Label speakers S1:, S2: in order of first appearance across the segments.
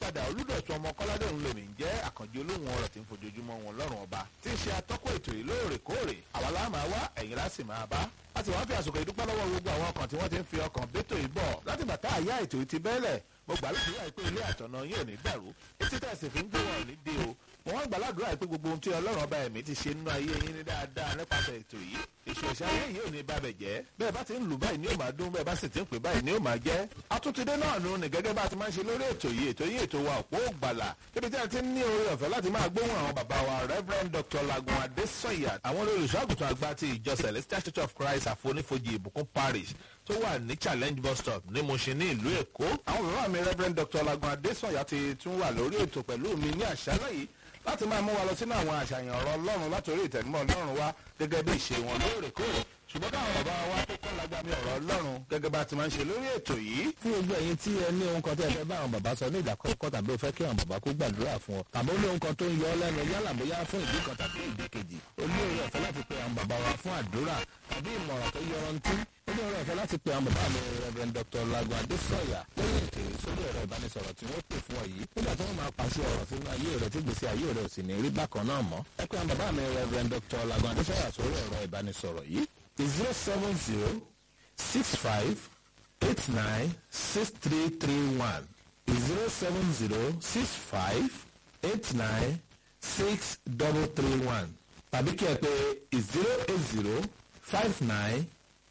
S1: padà olùdọ̀tún ọmọ kọ́ládé òun lèmi ń jẹ́ àkànjí olóhùn ọ̀rọ̀ tí ń fojoojúmọ́ wọn lọ́rùn ọba tí ń ṣe atọ́kọ̀ ètò yìí lóòrèkóòrè àwa la máa wá ẹ̀yìn láti máa bá láti wá fi àsìkò ìdúpẹ́ lọ́wọ́ gbogbo àwọn ọkàn tí wọ́n ti ń fi ọkàn bẹ́tò yìí bọ̀ láti bàtà àyà ètò yìí ti bẹ́ẹ̀lẹ̀ mo gbà lóṣù pé ilé àtọ̀nà yín ò ní dàrú etí tẹ̀sí fi ń gbé wọn ò ní dé o mo wá gbàládùra pé gbogbo ohun tí ọlọ́run ọba ẹ̀mí ti ṣe nínú ayé yín ní dáadáa nípasẹ̀ ètò yìí èso ìṣayé yìí ò ní bàbẹ̀ jẹ́ bẹ́ẹ̀ bá ti ń lù báyìí ni ó máa dún bẹ́ẹ̀ bá sì ti ń pè báyìí ni ó máa jẹ́ atúntidé náà nù ní gẹ́gẹ́ bá ti máa ń ṣe lórí ètò yìí ètò yìí ètò wa òpó ògbàlà níbi tí a ti ń ní oore ọ̀fẹ́ láti máa gbóhùn àwọn bàbá wa reverend dr lagun adesanya àwọn olùṣọ́àgùtàn àgbà ti ìjọ celestial church of christ àfonífojì ìbùkún parish tó wà ní challenge bus stop ní Mushin ní ìlú èkó àwọn bàbá mi reverend dr lagun adesanya ti tún wà lórí ètò pẹ̀lú mi ní àṣálẹ́ yìí láti máa mú wa lọ sínú àwọn àṣàyàn ọ̀rọ̀ ọlọ́run látòrí ìtẹ̀gbọ́n ọlọ́run wa gẹ́gẹ́ bí ìṣe wọn lóòrèkóòrè ṣùgbọ́n káwọn bàbá wa tó kọ́ lágbàmí ọ̀rọ̀ ọlọ́run gẹ́gẹ́ bá ti máa ń ṣe lórí ètò yìí.
S2: fún gbogbo ẹ̀yin tí ẹ ní ohun kan tó ẹ fẹ́ bá àwọn bàbá sọ ní ìdákọ́kọ́ tàbí o fẹ́ kí àwọn bàbá kó gbàdúrà fún ọ tàbí ó ní ohun kan tó ń yọ ọ lẹ́nu yálà bóyá fún ìdí kan tàbí ìdí kejì o ní oore ọ̀fẹ́ láti pe àwọn bàbá wa fún àdúrà tàbí ìmọ̀ràn tó yọrantí ó ní oore ọ̀fẹ́ láti pe àwọn bàbá mi reverend dr lagun adesanya lẹ́yìn ètò sórí ẹ̀rọ ìbánisọ̀rọ̀ tí wọ́n pè fún ọ yìí nígbà tí wọ́n máa pàṣẹ ọ̀rọ̀ sínú ayé rẹ̀ tí gbèsè ayé rẹ̀ ò sì ní rí bákan náà mọ́ ẹ pé àwọn bàbá mi reverend dr lagun adesanya sórí ẹ̀rọ ìbánisọ̀rọ̀ yìí zero seven zero six five eight nine six three three one zero seven zero six five eight nine six double three one tàbí kí ẹ pé zero eight zero five nine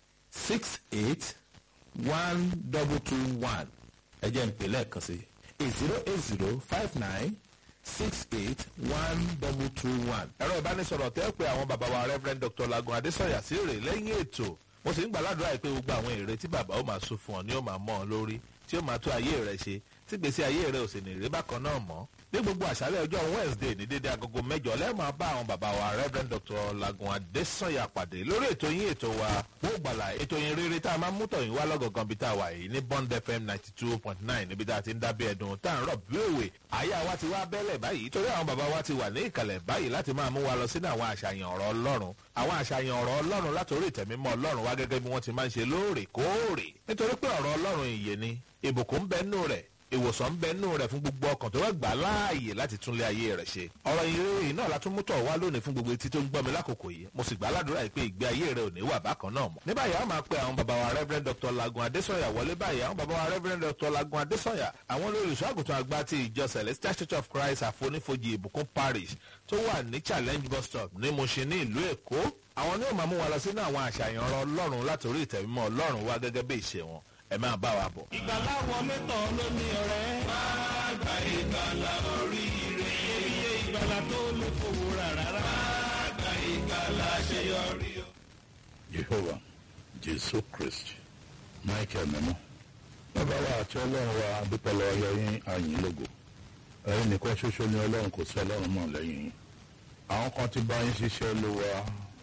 S2: six eight one double two one ẹ jẹ́ ń pè lẹ́ẹ̀kan sí zero eight zero five nine six eight one double two one.
S1: ẹ̀rọ ìbánisọ̀rọ̀ tẹ́ pé àwọn bàbá wa reverend dr lagun adesanya sí rè lẹ́yìn ètò mo sì ń gbàládùra pé gbogbo àwọn èrè tí bàbá ó máa sún fún ọ ni ó máa mọ́ ọ lórí tí ó máa tó ayé rẹ ṣe tí gbèsè ayé rẹ ò sì ní rí bákan náà mọ́ ní gbogbo àṣálẹ̀ ọjọ́ wednesday ní dédé agogo mẹ́jọ lẹ́ẹ̀máa bá àwọn bàbá wa reverend dr lagun adesanya pàdé lórí ètò yín ètò wa wó gbàlà ètò yín rere tá a máa ń mú tọ̀yìn wá lọ́gọ̀gàn bí tá a wà yìí ní bond fm ninety two point nine níbi tá a ti ń dábí ẹ̀dùn tá à ń rọ̀ bí òwe àyà wa ti wá bẹ́lẹ̀ báyìí torí àwọn bàbá wa ti wà ní ìkàlẹ̀ báyìí láti máa mú wa lọ sínú àwọn àṣàyàn ọ̀rọ̀ ọlọ́run àwọn àṣàyàn ọ̀rọ̀ ọlọ́run látòrí ìtẹ̀mímọ́ ọlọ́run wá gẹ́gẹ́ bí wọ́n ti máa ń ṣe lóòrèkóòrè nítorí pé ọ̀rọ̀ ọlọ́run ìyè ni ìbùkún ń bẹ nínú rẹ̀ ìwòsàn ń bẹ nínú rẹ̀ fún gbogbo ọkàn tó wá gbà láàyè láti túnlé ayé rẹ̀ ṣe. ọ̀rọ̀ ìròyìn náà látún mú tọ̀ wá lónìí fún gbogbo etí tó ń gbọ́ mi lákòókò yìí mo sì gbà á ládùúrà yìí pé ìgbé ayé rẹ̀ ò ní wà bákan náà mọ́. ní báyìí a máa pe àwọn bàbá wa reverend dr lagun adesanya wọlé báyìí àwọn bàbá wa reverend dr lagun adesanya àwọn olùṣọ́ àgùntàn àgbà ti ìjọ celestial church of christ àfonífojì ìbùkún parish tó wà ní challenge bus stop ní Mushin ní ìlú èkó àwọn ni ó máa mú wa lọ sínú àwọn àṣàyàn ọ̀rọ̀ ọlọ́run látòrí ìtẹ̀mímọ́ ọlọ́run wá gẹ́gẹ́ bí ìṣe wọn ẹ máa bá wa bọ̀.
S3: ìgbàlá wọlé tán ló ní ọ̀rẹ́. máa gba ìgbàlá oríire. iye ìgbàlá tó lè fowó rà rárá. máa gba ìgbàlá àṣeyọrí.
S4: jehovah jésù kristi michael mímọ́ bàbá wa àti ọlọ́run wa adúpẹ́lẹ́ ọlọ́yin àyìn lógo ẹ̀yin nìkan ṣoṣo ni ọlọ́run kò sí ọlọ́run mọ̀ lẹ́yìn yín àwọn kan ti bá yín ṣiṣẹ́ ló wa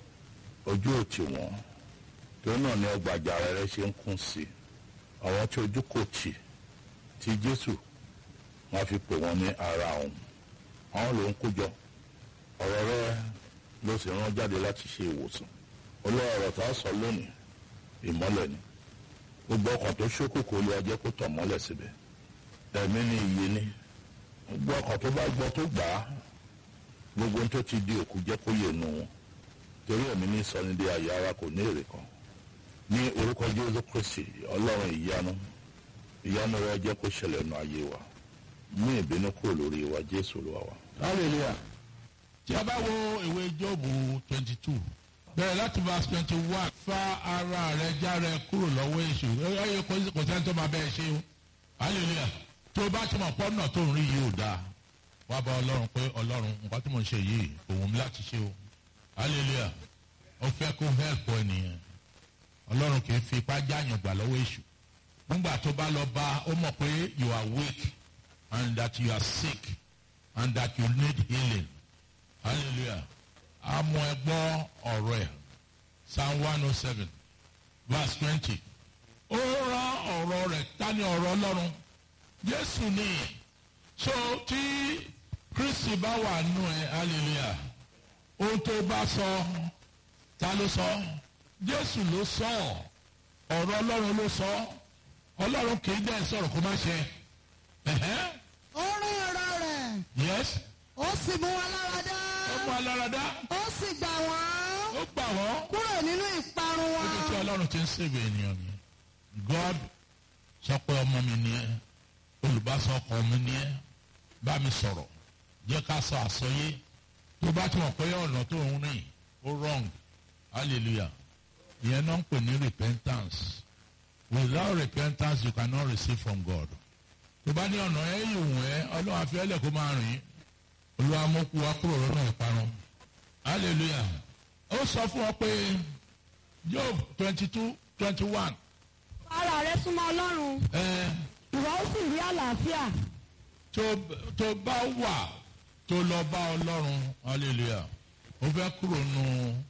S4: ojú òtí wọn torí náà ni ọgbà àjàrà rẹ ṣe ń kún sí i àwọn tí ojú kò tì tí jésù wọn fi pè wọn ní ara òun àwọn ló ń kójọ ọ̀rọ̀ rẹ ló sì rán jáde láti ṣe ìwòsàn olóòrò tá a sọ lónìí ìmọ́lẹ̀ ni gbogbo ọkàn tó ṣókòkò lè ajẹ́ kó tàn mọ́lẹ̀ síbẹ̀ ẹ̀mí ni iye ni gbogbo ọkàn tó bá gbọ́ tó gbà á gbogbo ohun tó ti di òkú jẹ́ kó yè nu wọn torí ẹ̀mí ní sọnidé ayé ara kò ní èrè kan ní orúkọ jésù kristi ọlọ́run ìyanu ìyanu rẹ jẹ́ kó ṣẹlẹ̀ nù ayé wa mú ìbínú kúrò lórí wa jésù ló wà wá.
S2: hallelujah.
S5: tí a bá wo ìwé jọ́ọ̀bù twenty two bẹ̀rẹ̀ láti verse twenty one fa ara rẹ járe kúrò lọ́wọ́ èṣù ẹ̀yẹ kò sẹ́ni tó máa bẹ́ẹ̀ ṣe o hallelujah tó o bá ti mọ̀ pọ́nà tó ń rí yìí ò dáa wá bá ọlọ́run pé ọlọ́run nǹkan tí mo ń ṣe yìí òun mi láti ṣe o hallelujah ó fẹ́ kó help ẹ nìyẹn ọlọ́run kì í fi ipá jáàyàn gbà lọ́wọ́ èṣù nígbà tó bá lọ bá ó mọ̀ pé you are weak and that you are sick and that you need healing hallelujah àmọ́ ẹ gbọ́ ọ̀rọ̀ ẹ̀ psalm one oh seven verse twenty ó rán ọ̀rọ̀ rẹ̀ tani ọ̀rọ̀ ọlọ́run jésù ni so tí kristi bá wà nù ẹ hallelujah ohun tó bá sọ ta ló sọ jésù ló sọ ọ̀rọ̀ ọlọ́run ló sọ ọlọ́run kì í dẹ́ sọ̀rọ̀ kó má ṣe. ẹ̀hẹ́n.
S6: orin ó sì mú wọn lára dá
S5: ó mú aláradá
S6: ó sì gbà wọ́n
S5: ó gbà wọ́n
S6: kúrò nínú ìparun wọn.
S5: níbi tí ọlọ́run ti ń sèbè ènìyàn mi god sọ pé ọmọ mi ni ẹ olùbásọ ọkọ mi ni ẹ bá mi sọ̀rọ̀ jẹ́ ká sọ àsọyé tó bá ti mọ̀ pé ọ̀nà tó ń rìn ó wrong hallelujah ìyẹn náà ń pè ní repentance without repentance you cannot receive from god tó bá ní ọ̀nà ẹ̀ yìí wù ẹ́ ọlọ́run àfẹ́lẹ̀ kó máa rìn olúwa mú kú wa kúrò lọ́nà ìparun hallelujah ó sọ fún ọ pé job twenty two twenty one
S7: ara rẹ súnmọ́ ọlọ́run ìwọ ó sì rí àlàáfíà
S5: tó bá wà tó lọ bá ọlọ́run hallelujah ó fẹ́ kúrò nù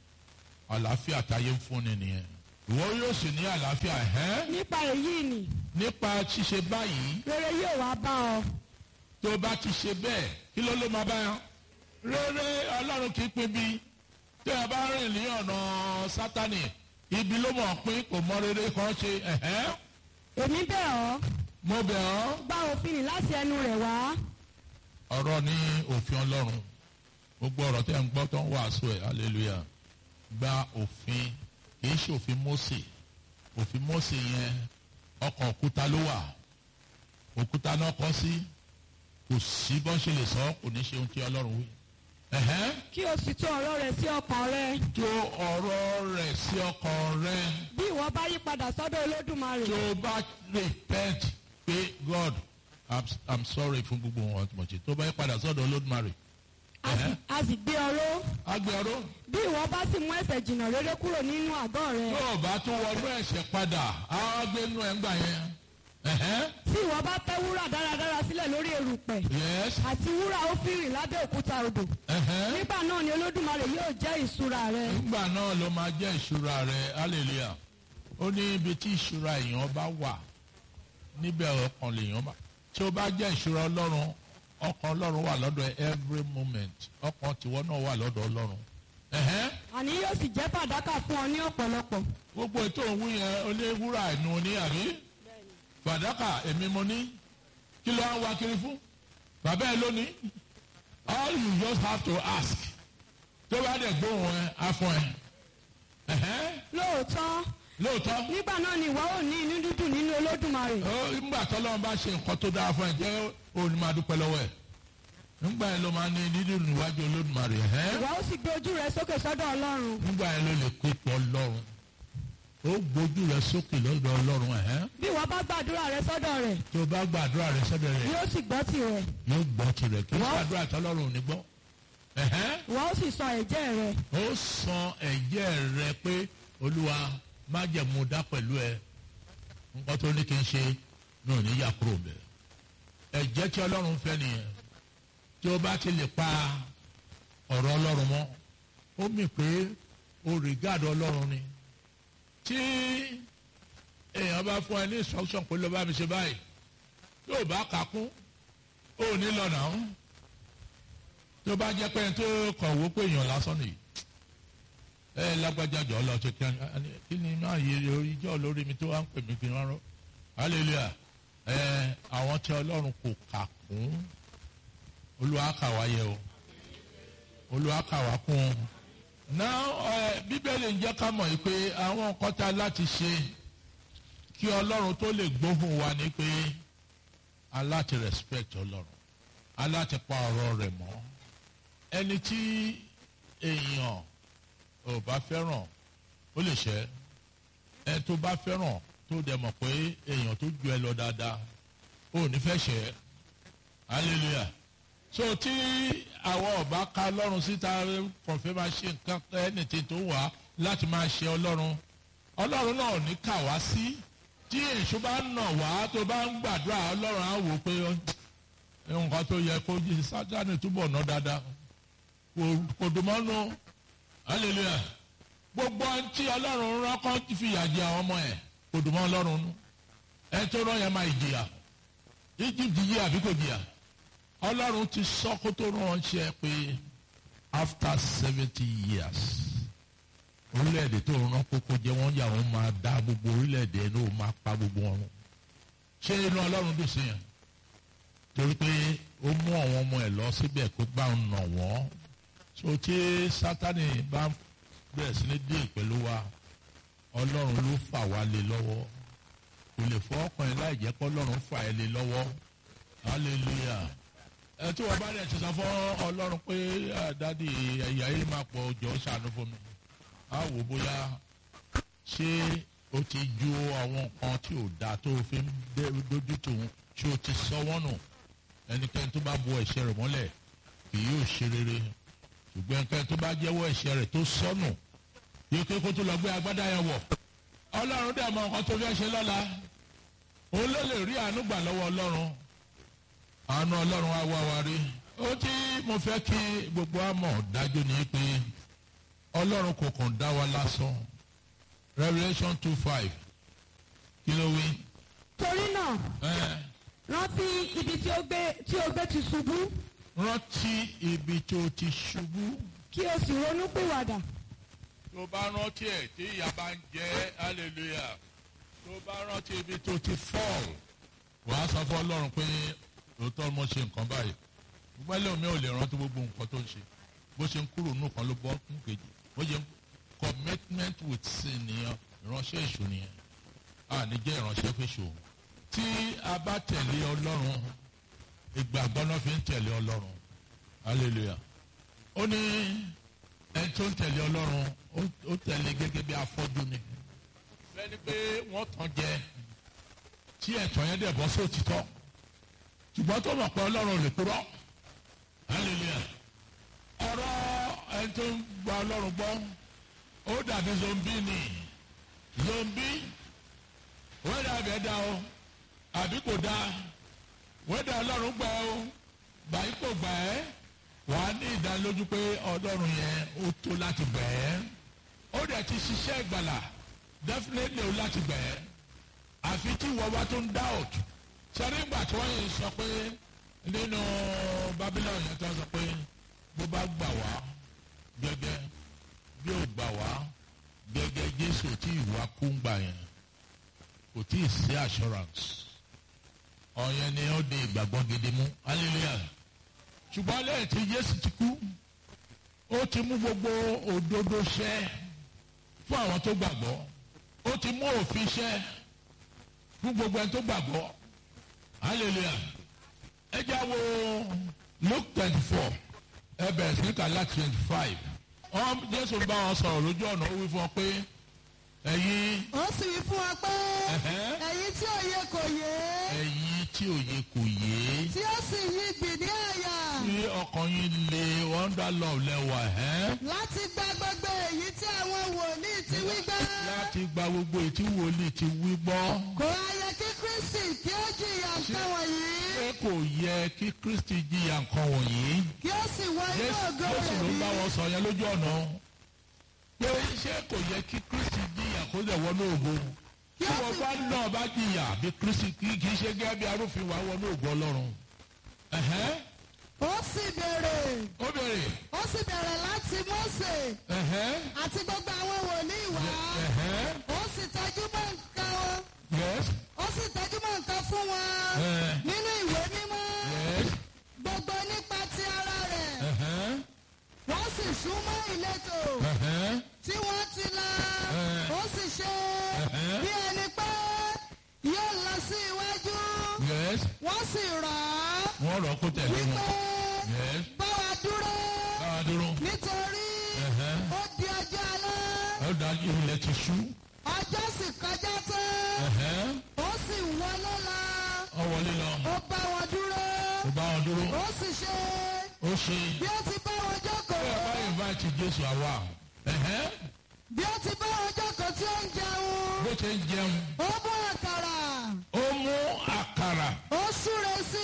S5: àlàáfíà táyé ń fúnni nìyẹn ìwọ yóò sì ní àlàáfíà ẹ́
S7: nípa èyí ni
S5: nípa ṣíṣe báyìí
S7: rere yóò wá bá ọ
S5: tó bá ti ṣe bẹ́ẹ̀ kí ló ló máa bá yàn rere ọlọ́run kì í pín bí tí a bá rìn ní ọ̀nà sátani ibi ló mọ̀ pín kò mọ rere kan ṣe ẹ̀hẹ́
S7: èmi bẹ̀ ọ́
S5: mo bẹ̀ ọ́
S7: gba òfin nì láti ẹnu rẹ̀ wá
S5: ọ̀rọ̀ ní òfin ọlọ́run gbogbo ọ̀rọ̀ tẹ́ ń gbọ́ tó ń wàásù ẹ̀ hallelujah gba òfin kì í ṣe òfin Mósè òfin Mósè yẹn ọkàn òkúta ló wà òkúta náà kọ́ sí kò sí bọ́n ṣe lè sọ kò ní ṣe ohun tí ọlọ́run wí. ẹ̀hẹ́n
S7: kí o sì tó ọ̀rọ̀ rẹ̀ sí ọkàn rẹ
S5: tó ọ̀rọ̀ rẹ̀ sí ọkàn rẹ
S7: bí ìwọ bá yí padà sọ́dọ̀ olódùmarè
S5: tó bá repent pé God I'm, I'm sorry fún gbogbo wọn tí mo ṣe tó bá yí padà sọ́dọ̀ olódùmarè
S7: a sì- a sì gbé ọ ró
S5: agbẹ̀rún
S7: bí ìwọ bá sì mú ẹ̀ṣẹ̀ jìnnà rere kúrò nínú àgọ́ rẹ
S5: tó o bá tún wọnú ẹ̀ṣẹ̀ padà á gbé nú ẹ̀ ń gbà yẹn. ẹ̀hẹ́n
S7: tí ìwọ bá tẹ́ wúrà dáradára sílẹ̀ lórí erùpẹ̀
S5: yes
S7: àti wúrà ó fi rìn lábẹ́ òkúta odò
S5: ẹ̀hẹ́n
S7: nígbà náà ni olódùmarè yóò jẹ́ ìṣúra rẹ
S5: nígbà náà ló máa jẹ́ ìṣúra rẹ̀ hallelujah ó ní ibi tí ìṣúra èèyàn bá wà níbẹ̀ ọkàn lèèyàn bá tí ó bá jẹ́ ìṣúra ọlọ́run ọkàn ọlọ́run wà lọ́dọ̀ ẹ every moment ọkàn tiwọn náà wà lọ́dọ̀ ọlọ́run ẹ̀hẹ́n
S7: àní yóò sì jẹ́ fàdákà fún ọ ní ọ̀pọ̀lọpọ̀
S5: gbogbo ètò òun yẹn oníwúrà ẹnu ní àbí fàdákà èmi mo ní kí ló ń wá kiri fún bàbá ẹ lónìí all you just have to ask tó bá dẹ̀ gbóhùn ẹ afọ ẹ ẹ̀hẹ́n
S7: lóòótọ́
S5: lóòótọ́
S7: nígbà náà ni ìwọ ò ní inú dídùn nínú olódùmarè
S5: ó nígbà tọ́lọ́run bá ṣe nǹkan tó dáa fún ẹ jẹ́ òun ni máa dúpẹ́ lọ́wọ́ ẹ̀ nígbà yẹn ló máa ní dídùn níwájú olódùmarè ẹ̀hẹ́n
S7: ìwọ ó sì gbé ojú rẹ sókè sọ́dọ̀ ọlọ́run
S5: nígbà yẹn ló lè pé pọ̀ ọlọ́run ó gbójú rẹ sókè lọ́dọ̀ ọlọ́run ẹ̀hẹ́n
S7: bí ìwọ bá gbàdúrà rẹ sọ́dọ̀ rẹ̀
S5: tó bá gbàdúrà rẹ sọ́dọ̀ rẹ̀
S7: yóò sì gbọ́ tirẹ̀
S5: yóò gbọ́ tirẹ̀ kí
S7: Wọ́n-
S5: gbàdúrà tọ́lọ́run ò ní gbọ́ ẹ̀hẹ́n
S7: ìwọ ó sì sọ ẹ̀jẹ̀ rẹ
S5: ó san ẹ̀jẹ̀ rẹ pé olúwa májẹ̀mú dá pẹ̀lú ẹ nǹkan tó ní kí n ṣe ní òní yà kúrò bẹ̀ ẹ̀jẹ̀ tí ọlọ́run fẹ́ nìyẹn tí ó bá ti lè pa ọ̀rọ̀ ọlọ́run mọ́ ó mì pé o rìgáàdì ọlọ́run ni tí èèyàn bá fún ẹ ní instruction pé ló bá mi ṣe báyìí tó o bá kà kún ó ní lọ́nà ọ̀hún tó bá jẹ́ pé ẹni tó kọ̀wé pé èèyàn lásán nìyí ẹ lágbájá jọ lọ ṣe kí ni kí ni máa yẹ ìjọ lórí mi tó wá ń pè mí kí n rárọ hallelujah ẹ àwọn tí ọlọ́run kò kà kún olúwa kà wá yẹ o olúwa kà wá kún o náà ẹ bíbélì ń jẹ́ ká mọ̀ yìí pé àwọn nǹkan tá a láti ṣe kí ọlọ́run tó lè gbóhùn wa ni pé a láti respect ọlọ́run a láti pa ọ̀rọ̀ rẹ̀ mọ́ ẹni tí èèyàn ò bá fẹ́ràn ó lè ṣẹ́ ẹ tó bá fẹ́ràn tó dẹ̀ mọ̀ pé èèyàn tó ju ẹ lọ dáadáa ó ní fẹ́ ṣẹ́ hallelujah so tí àwọn ọba ka ọlọ́run síta kọ̀fẹ́ máa ṣe nǹkan ẹnìtì tó wà láti máa ṣe ọlọ́run ọlọ́run náà ò ní kà wá sí tí èṣù bá nà wá tó bá ń gbàdúrà ọlọ́run á wò ó pé nǹkan tó yẹ kó jí sátani túbọ̀ ná dáadáa kò kò dùn mọ́nú hallelujah gbogbo ẹni tí ọlọ́run rán kọ́ ti fi ìyà jẹ àwọn ọmọ ẹ̀ kò dùn mọ́ ọlọ́run nú ẹ tó rán yẹn máa jìyà egypt jìyà àbí kò jìyà ọlọ́run ti sọ kó tó ránṣẹ́ pé after seventy years orílẹ̀-èdè tó rán kókó jẹ́ wọ́n yà wọ́n máa dá gbogbo orílẹ̀-èdè ẹ̀ náà máa pa gbogbo wọn run ṣé inú ọlọ́run dùn sí yẹn torí pé ó mú àwọn ọmọ ẹ̀ lọ síbẹ̀ kó bá ń nà wọ́n so tí sátani bá bẹ̀rẹ̀ sí ní dé pẹ̀lú wa ọlọ́run ló fà wá lé lọ́wọ́ kò lè fọ́ ọkùnrin láì jẹ́ kó ọlọ́run fà ẹ́ lé lọ́wọ́ hallelujah ẹ tí wọ́n bá dẹ̀ ti sọ fún ọlọ́run pé dádì ẹ̀yà yìí máa pọ̀ jọ ṣàánú fún mi á wò bóyá ṣé o ti ju àwọn nǹkan tí ò dáa tó o fi ń dójú tòun ṣé o ti sọ wọ́n nù ẹnikẹ́ni tó bá bu ẹ̀ṣẹ̀ rẹ̀ mọ́lẹ̀ kì yóò ṣe rere ṣùgbọ́n ẹnikẹ́ni tó bá jẹ́wọ́ ẹ̀ṣẹ̀ rẹ̀ tó sọnù yóò ké kó tó lọ gbé agbádá yẹn wọ̀ ọlọ́run dẹ̀ mọ nǹkan tó fẹ́ ṣe lọ́la òun ló lè rí àánú gbà lọ́wọ́ ọlọ́run àánú ọlọ́run á wá wa rí ó tí mo fẹ́ kí gbogbo àmọ̀ dájú ni pé ọlọ́run kò kàn dá wa lásán Revelation two five kí ló wí.
S7: torí náà
S5: ẹ
S7: rántí ibi tí ó gbé tí ó gbé ti ṣubú
S5: rántí ibi tó ti ṣubú
S7: kí o sì ronú pìwàdà
S5: tó bá rántí ẹ̀ tí ìyá bá ń jẹ́ hallelujah tó bá rántí ibi tó ti fall wàá sọ fún ọlọ́run pé òótọ́ mo ṣe nǹkan báyìí gbogbo ẹlẹ́wọ̀n mi ò lè rántí gbogbo nǹkan tó ń ṣe bó ṣe ń kúrò nù kan ló bọ́ nù kejì bó ṣe ń commitment with sin nìyẹn ìránṣẹ́ èṣù nìyẹn a ní jẹ́ ìránṣẹ́ fèṣù tí a bá tẹ̀lé ọlọ́run ìgbàgbọ́ náà fi ń tẹ̀lé ọlọ́run hallelujah ó ní ẹni tó ń tẹ̀lé ọlọ́run ó- ó tẹ̀lé gẹ́gẹ́ bí afọ́jú ni bẹ́ẹ̀ ni pé wọ́n tàn jẹ tí ẹ̀tọ́ yẹn dẹ̀ bọ́ sóòtítọ́ ṣùgbọ́n tó mọ̀ pé ọlọ́run ò lè kúrọ́ hallelujah ọ̀rọ̀ ẹni tó ń gba ọlọ́run gbọ́ ó dàbí zombi ni zombi wẹ́dà bẹ́ẹ̀ dá o àbí kò dá wẹ́dà ọlọ́run gbà o báyìí kò gbà ẹ́ wà á ní ìdánilójú pé ọlọ́run yẹn ó tó láti gbà ẹ́ ó dẹ̀ ti ṣiṣẹ́ ìgbàlà definitely ó láti gbà ẹ́ àfi tí ìwọ bá tó ń doubt sẹ́rí ìgbà tí wọ́n yìí sọ pé nínú Babylon yẹn tó sọ pé bó bá gbà wá gẹ́gẹ́ bí ó gbà wá gẹ́gẹ́ Jésù tí ìwà kú ń gbà yẹn kò tí ì sí assurance ọ̀yẹn ni ó di ìgbàgbọ́ gidi mú hallelujah ṣùgbọ́n lẹ́yìn tí Jésù ti kú ó ti mú gbogbo òdodo ṣẹ fún àwọn tó gbàgbọ́ ó ti mú òfin ṣẹ fún gbogbo ẹni tó gbàgbọ́ hallelujah ẹ já wo Luke twenty four ẹ bẹ̀rẹ̀ sí ká láti twenty five ọ̀hún Jésù bá wọn sọ̀rọ̀ lójú ọ̀nà ó wí fún ọ pé ẹ̀yin
S6: ó sì wí fún wa pé
S5: ẹ̀hẹ́n,
S6: ẹ̀yin tí òye kò yé
S5: ẹ̀yin tí òye kò yé
S6: tí ó sì yí gbì ní àyà
S5: tí ọkàn yín lè wonder love lẹ́wà ẹ́
S6: láti gba gbogbo èyí tí àwọn wòlíì ti wí gbọ́.
S5: láti gba gbogbo ètí wòlíì ti wí gbọ́.
S6: kò ayẹ kí Kristi kí ó jìyà nǹkan wọ̀nyí
S5: pé kò yẹ kí Kristi jìyà nǹkan wọ̀nyí.
S6: kí ó sì wọ inú
S5: Jésù
S6: ògo
S5: Jésù
S6: rẹ̀
S5: ló
S6: bí.
S5: bá wọn sọ yẹn lójú ọ̀nà. pé ṣé kò yẹ kí Kristi jìyà kó lè wọnú ògo. tí wọ́n bá náà bá jìyà bí Kristi kì í ṣe gẹ́gẹ́ bí arúfin wà wọnú ògo Ọlọ́run. Ẹ̀hẹ́n,
S6: ó sì béèrè
S5: ó bèrè.
S6: ó sì bẹ̀rẹ̀ láti Mósè
S5: Ẹ̀hẹ́n,
S6: àti gbogbo àwọn wòlíì wá
S5: ẹ̀hẹ́n,
S6: ó sì tẹ́jú mọ́ nǹkan wọn
S5: yes,
S6: ó sì tẹ́jú mọ́ nǹkan fún wọn
S5: Eh.
S6: nínú ìwé mímọ́
S5: yes,
S6: gbogbo nípa ti ara rẹ̀
S5: ẹ̀hẹ́n,
S6: wọ́n sì súnmọ́ ìletò
S5: ẹ̀hẹ́n,
S6: tí wọ́n ti la
S5: Eh.
S6: ó sì ṣe
S5: Eh.
S6: bí ẹni pé yóò lọ sí iwájú
S5: yes.
S6: wọ́n sì rọ̀ ọ́
S5: Wọ́n rọ̀ kó tẹ̀lé
S6: wípé
S5: wọn. Yes,
S6: bá wa dúró
S5: báwa dúró.
S6: nítorí
S5: Ẹ̀hẹ́n.
S6: ó di ọjọ́ alẹ́
S5: ó dájú ilẹ̀ ti ṣú.
S6: ọjọ́ sì kọjá tán
S5: Ẹ̀hẹ́n,
S6: ó sì wọlé lọ
S5: ó wọlé lọ.
S6: ó bá wọn dúró
S5: ó bá wọn dúró.
S6: ó sì ṣe
S5: ó ṣe.
S6: bí ó ti bá wọn jókòó
S5: bí ẹ bá invite Jésù àwa. Ẹ̀hẹ́n,
S6: bí ó ti bá wọn jókòó tí ó ń jẹun
S5: bó ṣe ń jẹun.
S6: ó mú àkàrà
S5: ó mú àkàrà.
S6: ó súre sí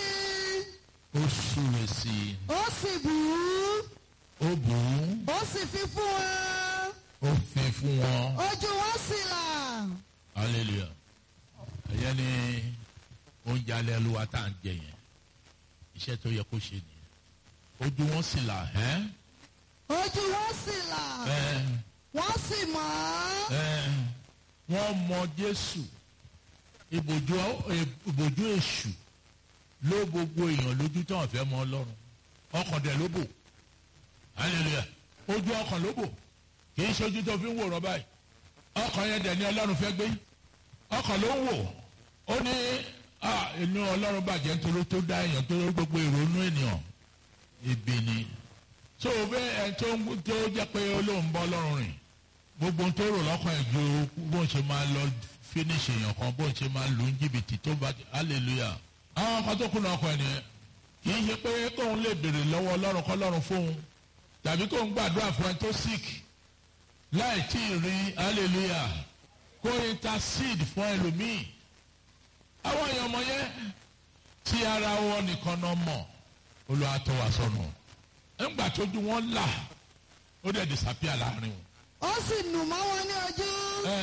S6: i
S5: ó súre sí i.
S6: ó sì bù ú
S5: ó bù ú.
S6: ó sì fi fún wọn
S5: ó fi fún wọn.
S6: ojú wọn sì là
S5: hallelujah. ẹ̀yẹ́ ni oúnjẹ alẹ́ olúwa tá à ń jẹ yẹn. iṣẹ́ tó yẹ kó ṣe nìyẹn. ojú wọn sì là. ẹ́
S6: ojú wọn sì là
S5: ẹ́
S6: wọ́n sì mọ̀ ọ́
S5: ẹ́ wọ́n mọ Jésù ìbòjú ìbòjú èṣù ló gbogbo èèyàn lójú tí wọ́n fẹ́ mọ ọlọ́run ọkàn dẹ̀ ló bò hallelujah ojú ọkàn ló bò kì í ṣojú tó fi ń wòrán báyìí ọkàn yẹn dẹ̀ ni ọlọ́run fẹ́ gbé ọkàn ló ń wò ó ní inú ọlọ́run bàjẹ́ nítorí tó dá èèyàn tó gbogbo ìrònú ènìyàn ibi ni tó o bẹ ẹ tó ń tó jẹ́ pé olóhùn bọ́ ọlọ́run rìn gbogbo tó rò lọ́kàn ẹ̀ ju bó ń ṣe máa lọ finish èèyàn kan bó ń ṣe máa lu jìbìtì tó bá hallelujah àwọn kan tó kùnà ọkọ ẹ̀ nìyẹn kì í ṣe pé kóun lè béèrè lọ́wọ́ ọlọ́run kọ́ lọ́run fóun tàbí kóun gbàdúrà fún ẹ tó sick láì tí ì rí hallelujah kó intercede fún ẹlòmíì àwọn èèyàn ọmọ yẹn tí ara wọn nìkan náà mọ̀ olùwà tó wà sọnù ńgbà tójú wọn là ó dẹ̀ disappear láàrin wọn.
S6: ó sì nù mọ́ wọn ní ojú.
S5: ẹ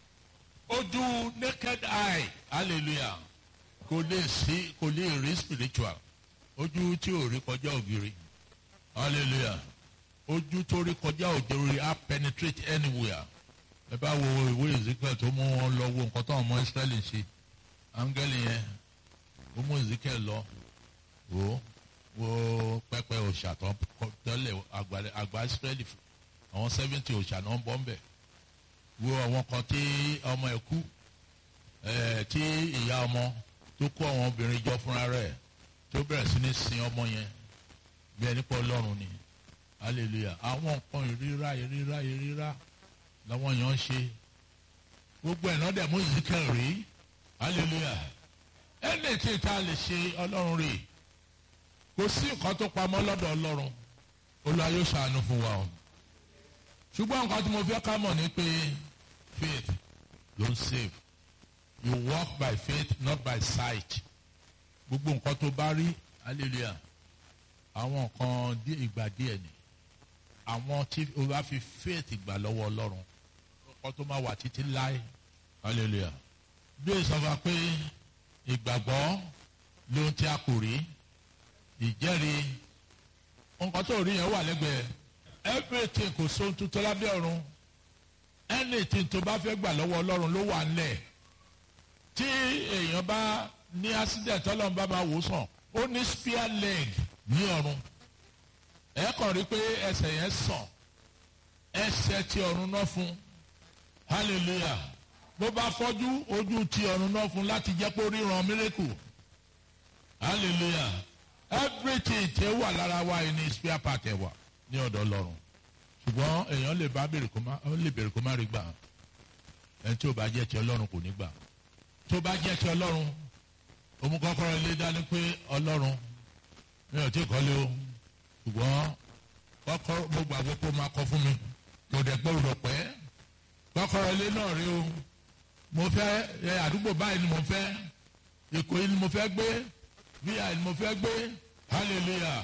S5: ojú naked eye hallelujah kò lè sí kò lè rí spiritual ojú tí ò rí kọjá ògiri hallelujah ojú tó rí kọjá ògiri á penetrate anywhere ẹ bá wo ìwé ezekiel tó mú wọn lọ wo nǹkan tó àwọn ọmọ israẹli ṣe áńgẹ́lì yẹn ó mú ezekiel lọ wò ó wo pẹpẹ òòṣà tó tẹ́lẹ̀ àgbà israẹli àwọn seventy òòṣà náà ń bọ́ ń bẹ̀ wo àwọn kan tí ọmọ ẹ̀ kú tí ìyá ọmọ tó kó àwọn obìnrin jọ fúnra rẹ̀ tó bẹ̀rẹ̀ sí ní sin ọmọ yẹn bí ẹni pọ̀ ọlọ́run ni hallelujah àwọn nǹkan ìríra ìríra ìríra làwọn èèyàn ń ṣe gbogbo ẹ̀ náà dẹ̀ mú ìzíkẹ́ rí hallelujah ẹni tí ta lè ṣe ọlọ́run rè kò sí nǹkan tó pamọ́ lọ́dọ̀ ọlọ́run olúwa yóò ṣàánú fún wa o ṣùgbọ́n nǹkan tí mo fẹ́ ká mọ̀ ni pé faith ló ń save you walk by faith not by sight gbogbo nǹkan tó bá rí hallelujah àwọn nǹkan ìgbà díẹ̀ ni àwọn tí o bá fi faith gbà lọ́wọ́ ọlọ́run nǹkan tó máa wà títí láé hallelujah bí o sọ fún wa pé ìgbàgbọ́ lóhun tí a kò rí ìjẹ́rìí nǹkan tó rí yẹn wà lẹ́gbẹ̀ẹ́ everything kò sóhun tuntun lábẹ́ ọ̀run anything tó bá fẹ́ gbà lọ́wọ́ ọlọ́run ló wà nílẹ̀ tí èèyàn bá ní accident ọlọ́run bá máa wò sàn ó ní spear leg ní ọ̀run ẹ kàn rí pé ẹsẹ̀ yẹn sàn ẹsẹ̀ tí ọ̀run náà fún hallelujah bó bá fọ́jú ojú tí ọ̀run náà fún láti jẹ́ pé ó ríran miracle hallelujah everything tí ó wà lára wa yìí ní spear part ẹ̀ wà ní ọ̀dọ̀ ọlọ́run ṣùgbọ́n èèyàn lè bá bèrè kó má ó lè bèrè kó má rí gbà ẹni tí ò bá jẹ́ ti ọlọ́run kò ní gbà tó bá jẹ́ ti ọlọ́run òun kọ́kọ́rọ́ ilé dání pé ọlọ́run mi ò tí ì kọ́lé o ṣùgbọ́n kọ́kọ́rọ́ mo gbàgbé kó máa kọ́ fún mi kò dẹ̀ pé òrò pẹ́ kọ́kọ́rọ́ ilé náà rí o mo fẹ́ ẹ àdúgbò báyìí ni mo fẹ́ èkó yìí ni mo fẹ́ gbé bíyà ni mo fẹ́ gbé hallelujah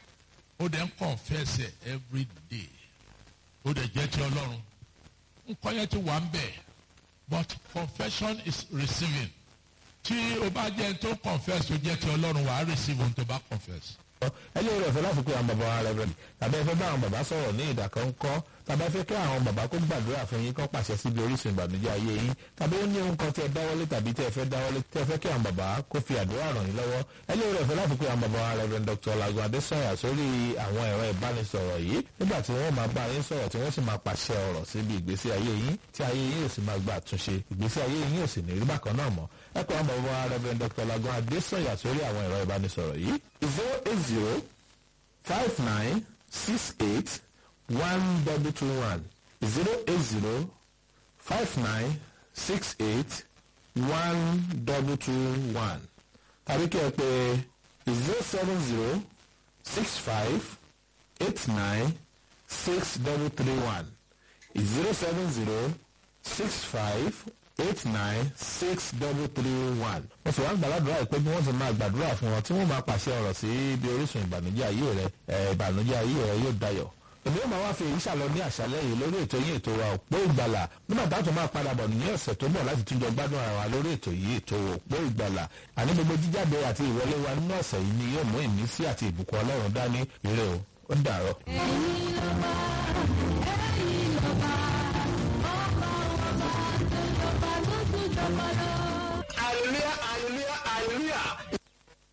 S5: ó dẹ̀ ń confess it every day ó dẹ̀ jẹ́ ti ọlọ́run nǹkan yẹn ti wà ń bẹ̀ but confession is receiving tí o bá jẹ́ tó confess tó jẹ́ ti ọlọ́run wàá receive ohun tó bá confess.
S2: ẹ lè rẹ̀ fẹ́ láti pé àwọn bàbá wa rẹ̀ rẹ̀ tàbí ẹ fẹ́ bá àwọn bàbá sọ̀rọ̀ ní ìdàkọ́ńkọ́ tàbí ẹ fẹ́ kí àwọn bàbá kó gbàdúrà fún yín kó pàṣẹ síbi orísun ìbànújẹ́ ayé yín tàbí ó ní ohun kan tí ẹ dáwọ́lé tàbí tí ẹ fẹ́ dáwọ́lé tí ẹ fẹ́ kí àwọn bàbá kó fi àdúrà ràn yín lọ́wọ́ ẹ lè rẹ̀ fẹ́ láti pé àwọn bàbá wa rẹ̀ Dr. Lagun Adesanya sórí àwọn ẹ̀rọ ìbánisọ̀rọ̀ yìí nígbà tí wọ́n máa bá yín sọ̀rọ̀ tí wọ́n sì máa pàṣẹ ọ̀rọ̀ síbi ìgbésí ayé yín tí ayé yín yóò sì máa gba àtúnṣe ìgbésí ayé yín yóò sì ní rí bákan náà mọ́ ẹ pé àwọn bàbá wa rẹ̀ Dr. Lagun Adesanya sórí àwọn ẹ̀rọ ìbánisọ̀rọ̀ yìí zero eight zero five nine six eight one double two one zero eight zero five nine six eight one double two one tàbí kí ẹ pè zero seven zero six five eight nine six double three one zero seven zero six five eight nine six double three one. wọ́n sì wá ń gbàládùra ìpé bí wọ́n sì máa gbàdúrà fún wọn tí wọ́n máa pàṣẹ ọ̀rọ̀ sí ibi orísun ìbànújẹ́ ayé rẹ ìbànújẹ́ ayé rẹ yóò dayọ̀. èmi yóò máa wá fi èyí ṣàlọ ní àṣálẹ́ yìí lórí ètò yìí ètò wa òpó ìgbàlà nígbà táwọn tó máa padà bọ̀ ní ọ̀sẹ̀ tó bọ̀ láti túnjọ gbádùn ara wa lórí ètò yìí ètò òpó ìgbàlà àní gbogbo jíjáde àti ìwọlé wa nínú ọ̀sẹ̀ yìí ni yóò mú ìmísí àti ìbùkún ọlọ́run dání ire o ó dàárọ̀.
S7: ẹ̀yin ọba